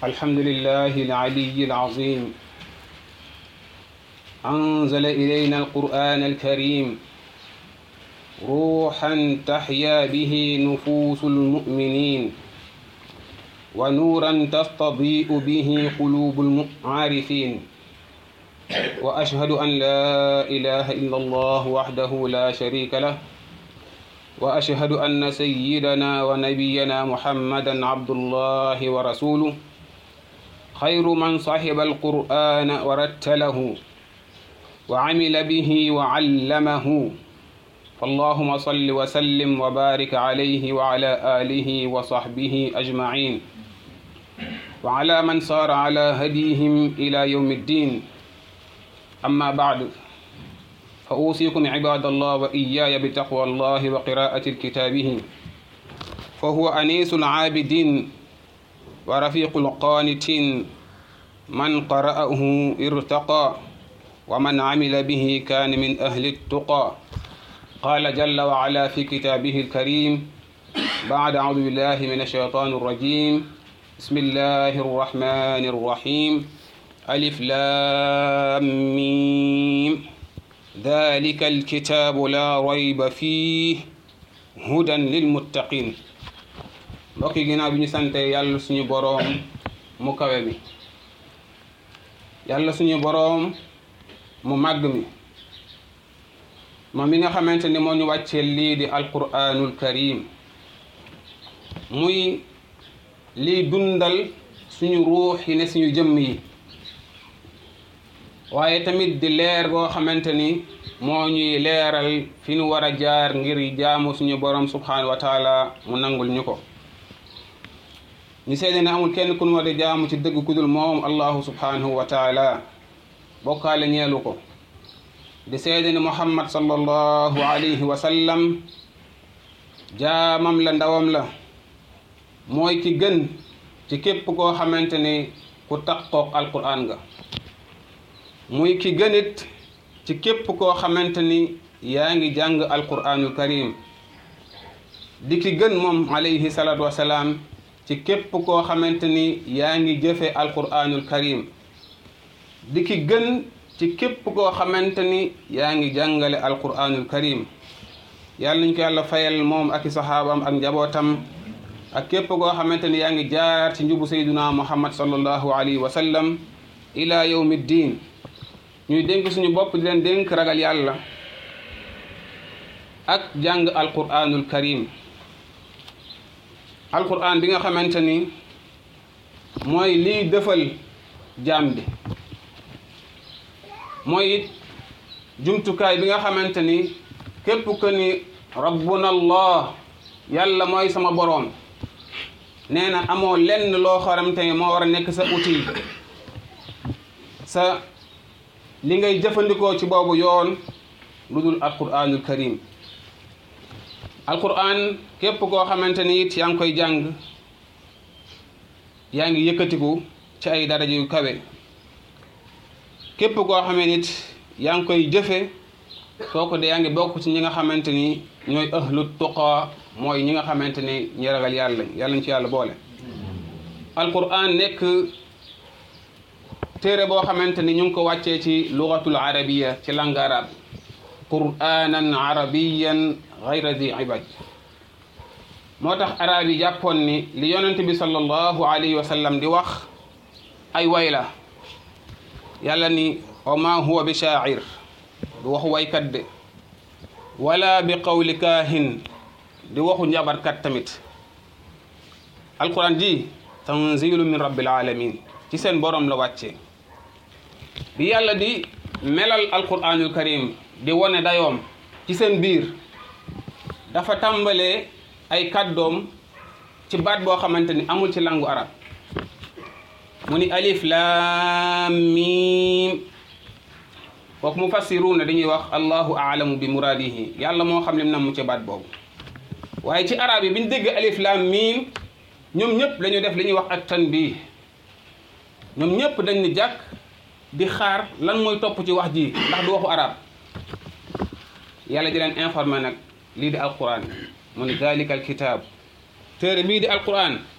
الحمد لله العلي العظيم أنزل إلينا القرآن الكريم روحا تحيا به نفوس المؤمنين ونورا تستضيء به قلوب العارفين وأشهد أن لا إله إلا الله وحده لا شريك له وأشهد أن سيدنا ونبينا محمدا عبد الله ورسوله خير من صحب القرآن ورتله وعمل به وعلمه فاللهم صل وسلم وبارك عليه وعلى آله وصحبه أجمعين وعلى من صار على هديهم إلى يوم الدين أما بعد فأوصيكم عباد الله وإياي بتقوى الله وقراءة كتابه فهو أنيس العابدين ورفيق القانتين من قرأه ارتقى ومن عمل به كان من أهل التقى قال جل وعلا في كتابه الكريم بعد أعوذ بالله من الشيطان الرجيم بسم الله الرحمن الرحيم ألف لام ميم ذلك الكتاب لا ريب فيه هدى للمتقين mbokk yi ginnaaw bi ñu sante yàlla suñu boroom mu kawe mi yàlla suñu boroom mu màgg mi moom mi nga xamante ni moo ñu wàccee lii di alquranul karim muy lii dundal suñu ruux yi ne suñu jëmm yi waaye tamit di leer goo xamante ni moo ñuy leeral fi ñu war a jaar ngir jaamu suñu borom subhanahu wa taala mu nangul ñu ko ñu seede ne amul kenn ku ñu war a jaamu ci dëgg ku dul moom allahu subhanahu wa taala bokkaale ñeelu ko di seede ne muhammad sallallahu alayhi wa sallam jaamam la ndawam la mooy ki gën ci képp koo xamante ni ku taqoog alquran nga muy ki gënit ci képp koo xamante ni yaa ngi jàng alquranul karim di ki gën moom alayhi salatu wasalaam ci képp koo xamante ni yaa ngi jëfe alquranul karim di ki gën ci képp koo xamante ni yaa ngi jàngale alquranul karim yàlla nañ ko yàlla fayal moom ak i saxaabam ak njabootam ak képp koo xamante ni yaa ngi jaar ci njubu sayduna muhammad sallallahu alayhi wa sallam ila yawmi ddin ñuy dénk suñu bopp di leen dénk ragal yàlla ak jàng alquranul karim alquran bi nga xamante ni mooy liy dëfal jaam bi mooy it jumtukaay bi nga xamante ni képp que ni rabbuna allah yàlla mooy sama boroom nee na amoo lenn loo xaramte ni moo war a nekk sa outil sa li ngay jëfandikoo ci boobu yoon lu dul alquranul karim alquran képp koo xamante ni it yaa ngi koy jàng yaa ngi yëkkatiku ci ay daraja yu kawe képp koo xamee nit yaa ngi koy jëfe kooku de yaa ngi bokk ci ñi nga xamante ni ñooy ahlu tuqa mooy ñi nga xamante ni ñi ragal yàlla yàlla ñu ci yàlla boole alquran nekk téere boo xamante ni ñu ngi ko wàccee ci lugatul arabiya ci langue arabe quranan arabiyan gayra di ibad moo tax arab yi jàppoon ni li yonent bi sallallahu alayhi wa sallam di wax ay way la yàlla ni wa ma huwa bi shaacir du waxu waykat de wala bi qawli kaahin di waxu njabarkat tamit alquran ji tanzilu min rabbil alamin ci seen borom la wàccee bi yàlla di melal alquranul karim di wone dayoom ci seen biir dafa tàmbalee ay kàddoom ci baat boo xamante ni amul ci langu arab mu ni alif laam miim kooku mu fassiruuna dañuy wax allahu aalamu bi muraadihi yàlla moo xam lim nam mu ci baat boobu waaye ci arab yi bi ñu dégg alif laam miim ñoom ñëpp dañu def li ñuy wax ak tanbiih ñoom ñëpp dañ ni jàkk di xaar lan mooy topp ci wax ji ndax du waxu arab yàlla di leen informé nag lii di alquran mu ni dalika alkitab téere bii di alquran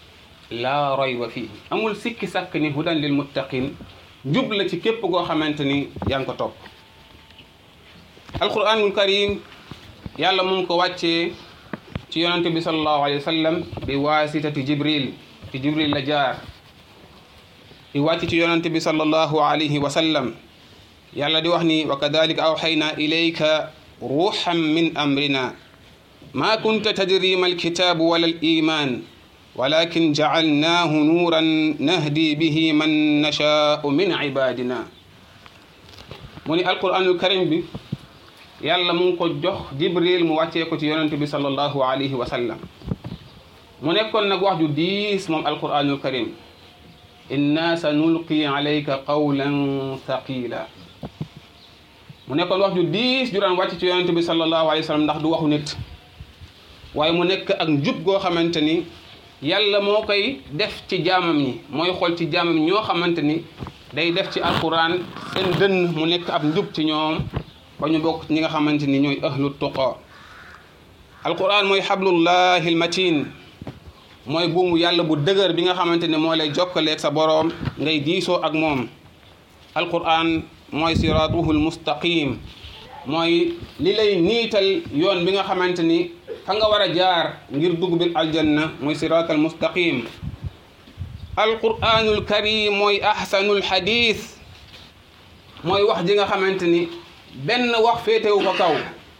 laa rayba fii amul sikki sàkk ni hudan lil muttaqin njub la ci képp koo xamante ni yaa ngi ko topp alquranul karim yàlla mu ngi ko wàccee ci yonante bi sallallahu alayhi wa sallam bi waasitati jibril ci jibril la jaar di wàcc ci yonante bi sallallahu alayhi wa sallam yàlla di wax ni wa kadalika awxayna ilayka ruuxan min amrina ma kunta tadri ma alkitaabu wala aliman walakin jacalnaahu nuuran nahdi bihi man nashaau min ibadina mu ni alquranul karim bi yàlla mu ngi ko jox jibril mu wàccee ko ci yonente bi sallallahu alayhi wa sallam mu nekkoon nag wax ju diis moom alquranul karim inna sa nulqi alayka qawlan thaqila mu nekkoon wax ju diis ju daan wàcc ci yonente bi sallallahu alayhi wa sallam ndax du waxu nit waaye mu nekk ak njub goo xamante ni yàlla moo koy def ci jaamam ñi mooy xool ci jaamam ñoo xamante ni day def ci alquran seen dënn mu nekk ab njub ci ñoom ba ñu bokk ñi nga xamante ni ñooy ahlu tuqa alquran mooy xablullahi almatin mooy buumu yàlla bu dëgër bi nga xamante ne moo lay jokkaleeg sa boroom ngay diisoo ak moom alquran mooy siratuhu almustaqim mooy li lay niital yoon bi nga xamante ni fa nga war a jaar ngir dugg bil aljanna mooy sirat almustaqim alquranul karim mooy ahsanul hadith mooy wax ji nga xamante ni benn wax féetewu ko kaw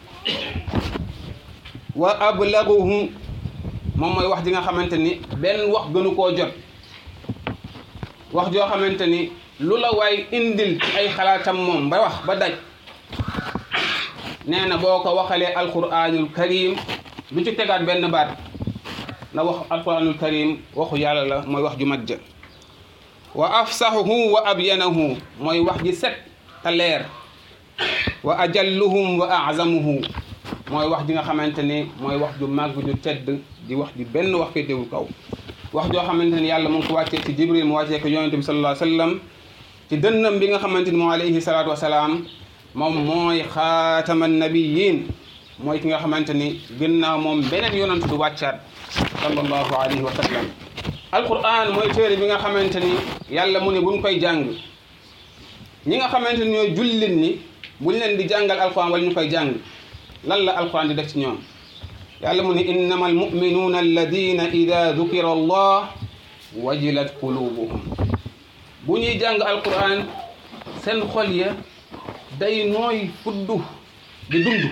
wa ablaguhu moom mooy wax ji nga xamante ni benn wax gënu koo jot wax joo xamante ni lu la waay indil ci ay xalaatam moom ba wax ba daj nee na boo ko waxalee alquranul karim du ci tegaat benn baat na wax alquranul karim waxu yàlla la mooy wax ju mat ja wa afsahuhu wa abyanahu mooy wax ji set te leer wa ajalluhum wa azamuhu mooy wax ji nga xamante ni mooy wax ju màgg ju tedd di wax ji benn wax féetewul kaw wax joo xamante ni yàlla mu ngi ko wàccee ci jibril mu wàccee ko yonente bi sallallahu alayhi wa sallam ci dënnam bi nga xamante ni moo alayhi salaatu wasalaam moom mooy xaatama nabiyin mooy ki nga xamante ni ginnaaw moom beneen yonent du wàccaat sallallahu alayhi wa sallam alquran mooy téere bi nga xamante ni yàlla mu ne buñ koy jàng ñi nga xamante ni ñooy jullit ni buñ leen di jàngal alquran wala ñu koy jàng lan la alquran di def ci ñoom yàlla mu ne innama almuminuuna alladina ida dukira allah wajilat qulubuhum bu ñuy jàng alquran seen xol ya day nooy fuddu di dund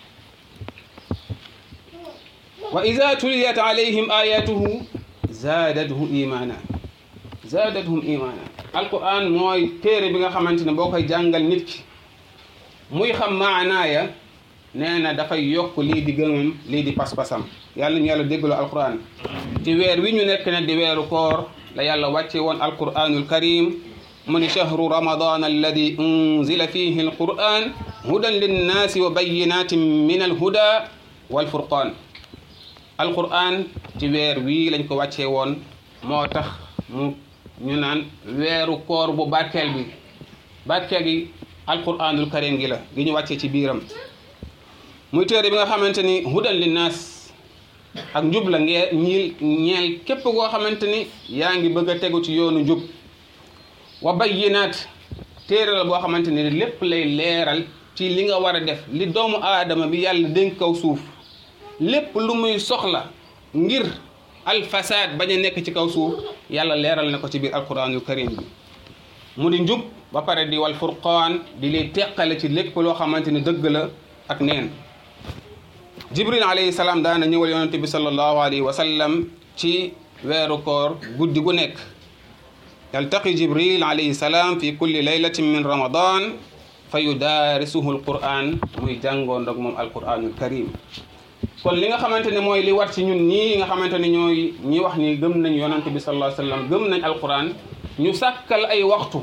wa ida tuliyat alayhim ayatuhu zaadathum imana zaadathum imana alquran mooy téere bi nga xamante ne boo koy jàngal nit ki muy xam maanaaya nee na dafay yokk lii di gëmam lii di pas-pasam yàlla ñu yàlla déggaloo alquran ci weer wi ñu nekk ne di weeru koor la yàlla wàcce woon alquranul karim mu ni chahru ramadan alladi unzila fihi alquran hudan linnaasi wa bayinatin min alhuda walfurqan alquran ci weer wii lañ ko wàccee woon moo tax mu ñu naan weeru koor bu barkeel bi barkeel gi alquranul karim gi la gi ñu wàccee ci biiram muy téere bi nga xamante ni hudan linnaas ak njub la ngee ñiil ñeel képp koo xamante ni yaa ngi bëgg a tegu ci yoonu njub wa bayyinaat téere la boo xamante ni lépp lay leeral ci li nga war a def li doomu aadama bi yàlla dénk kaw suuf lépp lu muy soxla ngir alfasaad bañ a nekk ci kaw suuf yàlla leeral na ko ci biir alquranul karim bi mu di njub ba pare di wal furqaan di lay teqale ci lépp loo xamante ni dëgg la ak neen jibril alayhi salaam daana ñëwal yonente bi sallallahu alayhi wa sallam ci weeru koor guddi gu nekk yaltaqi jibril alayhi salaam fi kulli laylatin min ramadan fa yudaarisuhu alquran muy jàngoon ndag moom alquranul karim kon li nga xamante ne mooy li war ci ñun ñii nga xamante ne ñooy ñi wax ni gëm nañ yonante bi sallallahu alayhi wa sallam gëm nañ alquran ñu sàkkal ay waxtu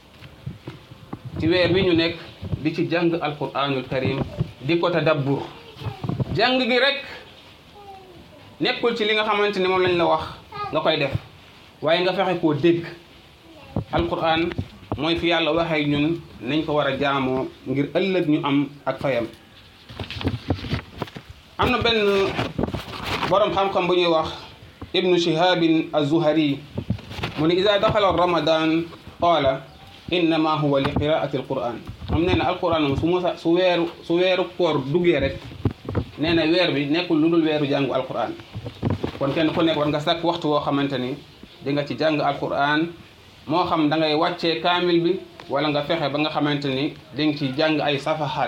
ci weer wi ñu nekk di ci jàng alquranul karim di ko tadabbur jàng gi rek nekkul ci li nga xamante ne moom lañ la wax nga koy def waaye nga fexe koo dégg alquran mooy fi yàlla waxee ñun nañ ko war a jaamoo ngir ëllëg ñu am ak fayam am na benn borom xam-xam bu ñuy wax ibnu shihabin azuhari mu ni ida daxala ramadan qaala innama huwa li qiraati alquran moom nee na alquran moom su musa su weeru su weeru koor duggee rek nee na weer bi nekkul lu dul weeru jàngu alquran kon kenn ku nekk war nga sàkk waxtu woo xamante ni di nga ci jàng alquran moo xam da ngay wàccee kaamil bi wala nga fexe ba nga xamante ni di nga ci jàng ay safahaat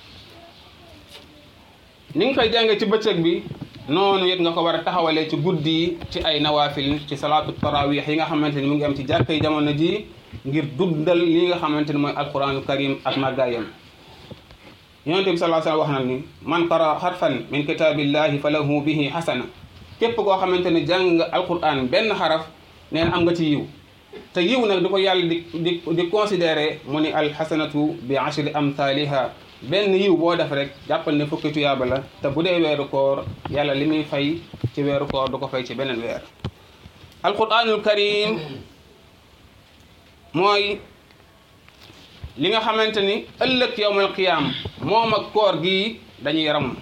ni nga koy jàngee ci bëccëg bi noonu it nga ko war a taxawalee ci guddi yi ci ay nawaafil ci salaatu tarawih yi nga xamante ni mu ngi am ci jàkka yi jamono ji ngir dundal li nga xamante ni mooy alquranu karim ak màggaayam yonent bi sallallahu alayhi wa sallam wax na ni man qara xarfan min kitaabillahi fa lahu bihi xasana képp koo xamante ni jàng nga alquran benn xaraf nee na am nga ci yiw te yiw nag di ko yàlla di di di considéré mu ni alxasanatu bi ashri amthaliha benn yiw boo def rek jàppal ne fukki tuyaaba la te bu dee weeru koor yàlla li muy fay ci weeru koor du ko fay ci beneen weer alquranul karim mooy li nga xamante ni ëllëg yowmal qiyaam moom ak koor gi dañuy ram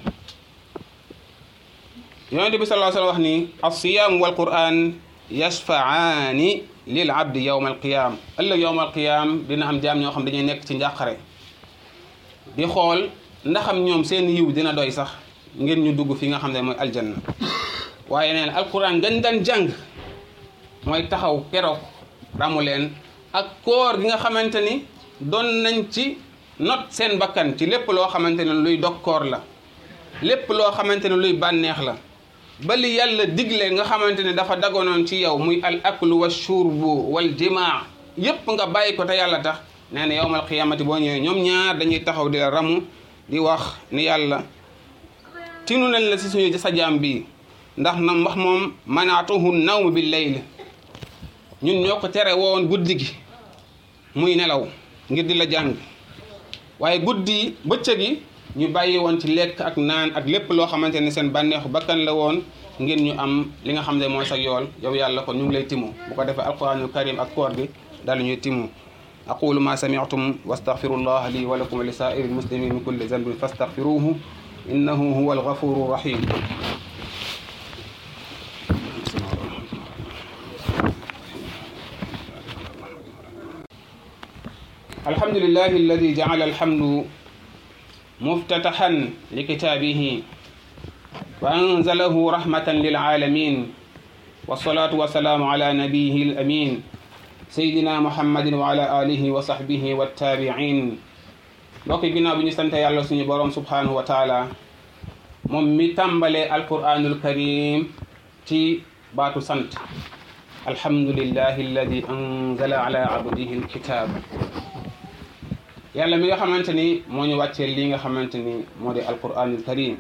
yonente bi sallallahu alayhi wa sallam wax ni alsiyaamu wal quran yashfaaani lil abdi yowmal qiyaam ëllëg yowmal qiyaam dina am jaam ñoo xam dañuy nekk ci njàqare di xool ndaxam ñoom seen yiw dina doy sax ngir ñu dugg fi nga xam ne mooy aljanna waaye nee na alquran gañ daan jàng mooy taxaw keroog ramu leen ak koor gi nga xamante ni doon nañ ci not seen bakkan ci lépp loo xamante ne luy dog koor la lépp loo xamante ne luy bànneex la ba li yàlla digle nga xamante ne dafa dagonoon ci yow muy al aklu wa shurbu wal jimaa yépp nga bàyyi ko te yàlla tax nee na yowmal qiyaamati boo ñëwee ñoom ñaar dañuy taxaw di la ramu di wax ni yàlla tinu nañ la si suñu sa jaam bi ndax na wax moom manaatuhu nawm bi layl ñun ñoo ko tere woon guddi gi muy nelaw ngir di la jàng waaye guddi bëccëg yi ñu bàyyi woon ci lekk ak naan ak lépp loo xamante ne seen bànneexu bakkan la woon ngir ñu am li nga xam ne mooy sa yool yow yàlla kon ñu ngi lay timu bu ko defee alquranul karim ak koor gi daal ñuy timu aqulu ma sami'tum wastaghfirullah li wa lakum wa li sa'iril muslimin min kulli dhanbin fastaghfiruhu innahu huwa alghafuru rahim الحمد لله الذي جعل الحمد مفتتحا لكتابه وأنزله رحمة للعالمين والصلاة والسلام على نبيه الأمين سيدنا محمد وعلى آله وصحبه والتابعين mbokk ginnaaw bi ñu sant yàlla suñu borom subhanahu wa taala moom mi tàmbalee alquranul karim ci baatu sant alhamdulillahi alladi anzala ala abdihi alkitab yàlla mi nga xamante ni moo ñu wàccee lii nga xamante ni moo di alquranul karim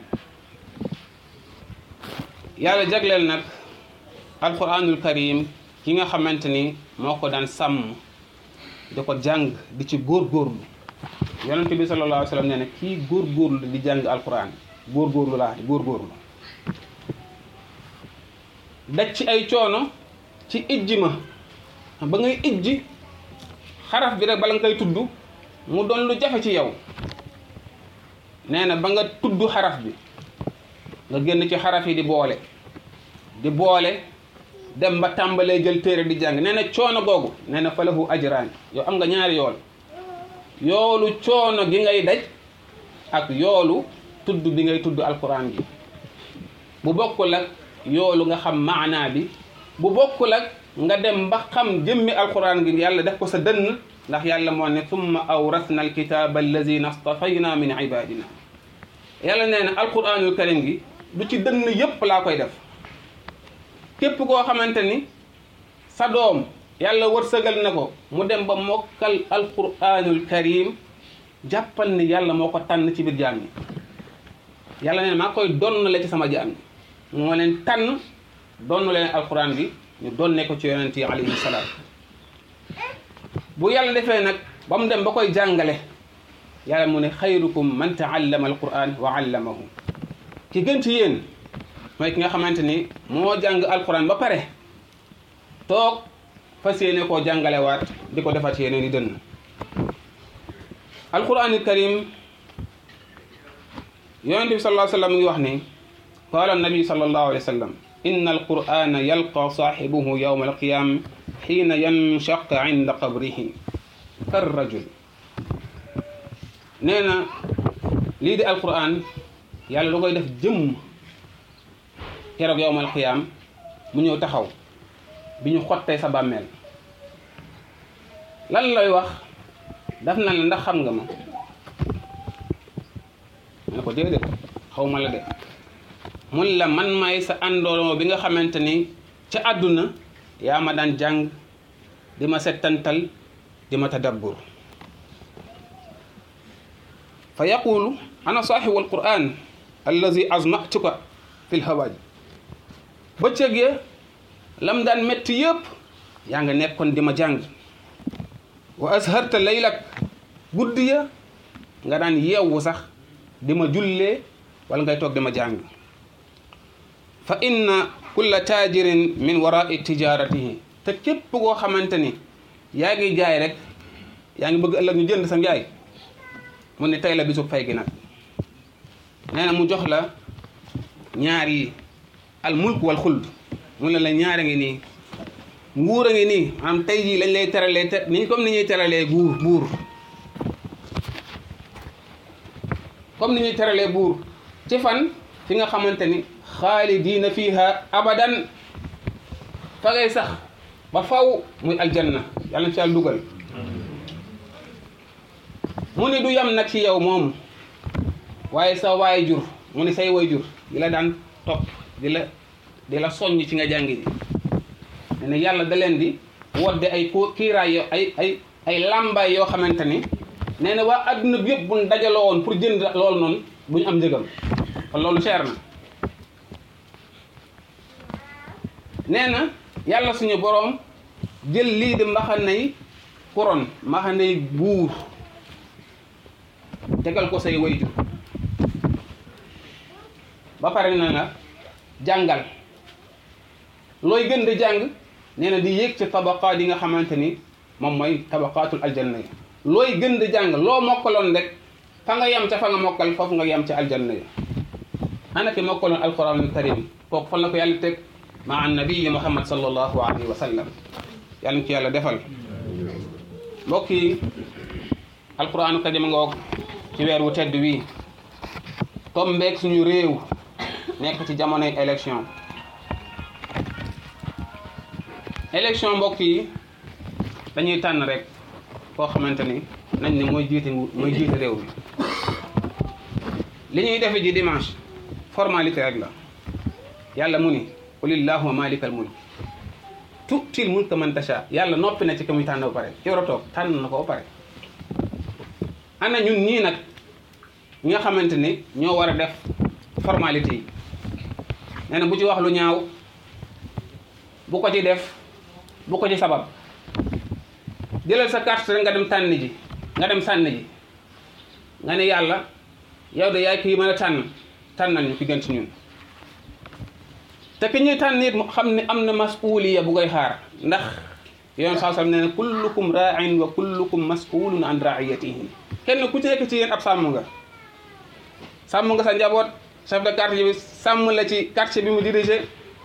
yàlla jagleel nag alquranul karim ki nga xamante ni moo ko daan sàmm di ko jàng di ci góorgóorlu yonente bi sallallahu alayhi wa sallam nee na kii góorgóorlu di jàng alquran góorgóorlu laa di góorgóorlu daj ci ay coono ci ijji ma ba ngay ijji xaraf bi rek bala nga koy tudd mu doon lu jafe ci yow nee na ba nga tudd xaraf bi nga génn ci xaraf yi di boole di boole dem ba tàmbalee jël téere di jàng nee na coono googu nee na falahu ajraan yow am nga ñaari yool yoolu coono gi ngay daj ak yoolu tudd bi ngay tudd alquran gi bu bokkul ak yoolu nga xam maanaa bi bu bokkul ak nga dem ba xam jëmmi alquran gi yàlla def ko sa dënn ndax yàlla moo ne summa awrasna alkitaba allazina stafayna min ibadina yàlla nee na alquranul karim gi du ci dënn yépp laa koy def képp koo xamante ni sa doom yàlla wërsëgal na ko mu dem ba mokkal alquranul karim jàppal ni yàlla moo ko tànn ci biir jaam ñi yàlla nee na maa koy donn la ci sama jaam ñi moo leen tànn donn leen alquran bi ñu donne ko ci yonent yi alayhi salaam bu yàlla defee nag ba mu dem ba koy jàngale yàlla mu ne xayrukum man taallama alquran wa allamahu ki gën ci yéen mooy ki nga xamante ni moo jàng alquran ba pare toog fas yéene koo jàngalewaat di ko defaat yeneen i dënn alquranul karim yonente bi sallallahu alayhi wa sallam mu ngi wax ni qaala nabi sallallahu alayhi wa sallam inna alqur'ana yalqa saaxibuhu yawma alqiyama xiina yanshaq inda qabrihi kar rajul nee na lii di alqur'an yàlla da koy def jëmm keroog yawma alqiyama mu ñëw taxaw bi ñu xottee sa bàmmeel lan lay wax daf na la ndax xam nga ma ma ne ko déedéet xaw ma la de mun la man may sa àndooloo bi nga xamante ni ca àdduna yaa ma daan jàng di ma settantal di ma tadabbur fa yaqulu ana saaxibu alquran allazi azmatuka fi lhawaaj bëccëg ya lam daan métti yëpp yaa nga nekkoon di ma jàng wa asharta laylak guddi ya nga daan yeewu sax di ma jullee wala ngay toog di ma jàng fa inna kulla taajirin min warai tijaratihi te képp koo xamante ni yaa ngi jaay rek yaa ngi bëgg ëllëg ñu jënd sa njaay mu ne tey la bisu fay gi nag nee na mu jox la ñaar yi al mulk wal xuld mu ne la ñaar a ngi nii nguur a ngi nii maanaam tey jii lañ lay teralee te ni comme ni ñuy teralee guur buur comme ni ñuy teralee buur ci fan fi nga xamante ni xaalidiina fiiha abadan fa ngay sax ba faw muy aljanna yàlla na ci yàlla dugal mu ni du yam nag ci yow moom waaye sa waay jur mu ni say way jur di la daan topp di la di la soññ ci nga jàngi ji ne ne yàlla da leen di wodde ay ko kiiraay yo ay ay ay làmbaay yoo xamante ni nee na waa adduna bi yëpp buñ dajaloo woon pour jënd loolu noonu bu ñu am njëgam kon loolu cher na nee na yàlla suñu boroom jël lii di mbaxanay couronne mbaxanay buur tegal ko say wayjur ba pare na nga jàngal looy gën di jàng nee na di yéeg ci tabaqaat yi nga xamante ni moom mooy tabaqaatul aljanna yi looy gën di jàng loo mokkaloon rek fa nga yem ca fa nga mokkal foofu nga yem ca aljanna yi ana ki mokkaloon alquranul karim kooku fan la ko yàlla teg maa nabii muhammad sallallahu alayhi wa sallam yàlla na ci yàlla defal mbokk yi alquranu karim nga wok ci weer wu tedd wii tombeek suñu réew nekk ci jamonoy élection élection mbokk yi dañuy tànn rek koo xamante ni nañ ne mooy jiite mooy jiite réew mi li ñuy defe ji dimanche formalité rek la yàlla mu ni qulillahuma malikal mulk tu'til mulka man tasha yàlla noppi na ci ka muy tànn ba pare ki war a toog tànn na ko ba pare ana ñun ñii nag ñi nga xamante ni ñoo war a def formalité yi nee na bu ci wax lu ñaaw bu ko ci def bu ko ci sabab jëlal sa carte rek nga dem tànn ji nga dem sànni ji nga ne yàlla yow de yaay kii mën a tànn tànnal ñu ki gën ci ñun te ki ñuy tànn it mu xam ne am na masuuliya bu koy xaar ndax yoon saa sam nee na kullukum raain wa kullukum mas'ulun an raiyatihi kenn ku ci nekk ci yéen ab sàmm nga sàmm nga sa njaboot chef de quartier bi sàmm la ci quartier bi mu dirigé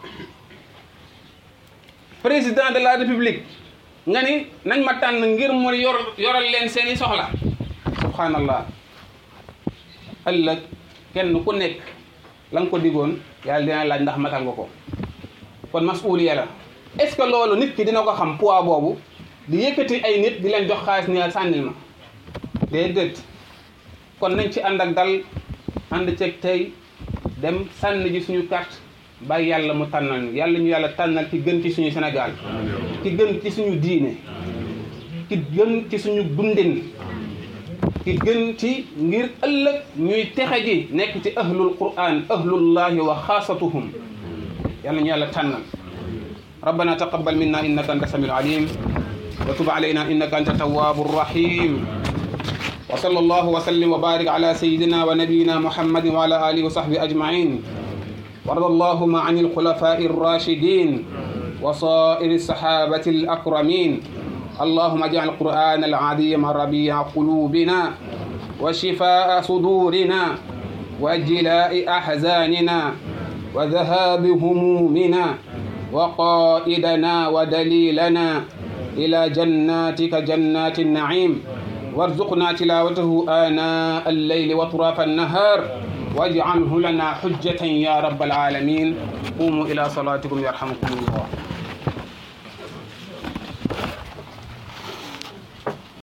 président de la république nga ni nañ ma tànn ngir mu yor yoral leen seeni soxla subhanallah ëllëg kenn ku nekk la nga ko digoon yàlla dina laaj ndax matal nga ko kon masuuliya la est ce que loolu nit ki dina ko xam poids boobu di yëkkati ay nit di leen jox xaalis ni sànnil ma déedéet kon nañ ci ànd ak dal ànd ceeg tey dem sànni ji suñu carte bàyyi yàlla mu tànnal ñu yàlla ñu yàlla tànnal ki gën ci suñu Sénégal ki gën ci suñu diine ki gën ci suñu dundin ki gën ci ngir ëllëg ñuy texe ji nekk ci ahlul quran ahlullahi wa xaasatuhum yàlla ñu yàlla tànnal ربنا تقبل منا انك انت السميع العليم وتب علينا انك انت التواب الرحيم وصلى الله وسلم وبارك على سيدنا ونبينا محمد وعلى اله وصحبه اجمعين وارض اللهم عن الخلفاء الراشدين وصائر الصحابه الاكرمين اللهم اجعل القران العظيم ربيع قلوبنا وشفاء صدورنا وجلاء احزاننا وذهاب همومنا وقائدنا ودليلنا إلى جناتك جنات النعيم وارزقنا تلاوته آناء الليل وطراف النهار واجعله لنا حجة يا رب العالمين قوموا إلى صلاتكم يرحمكم الله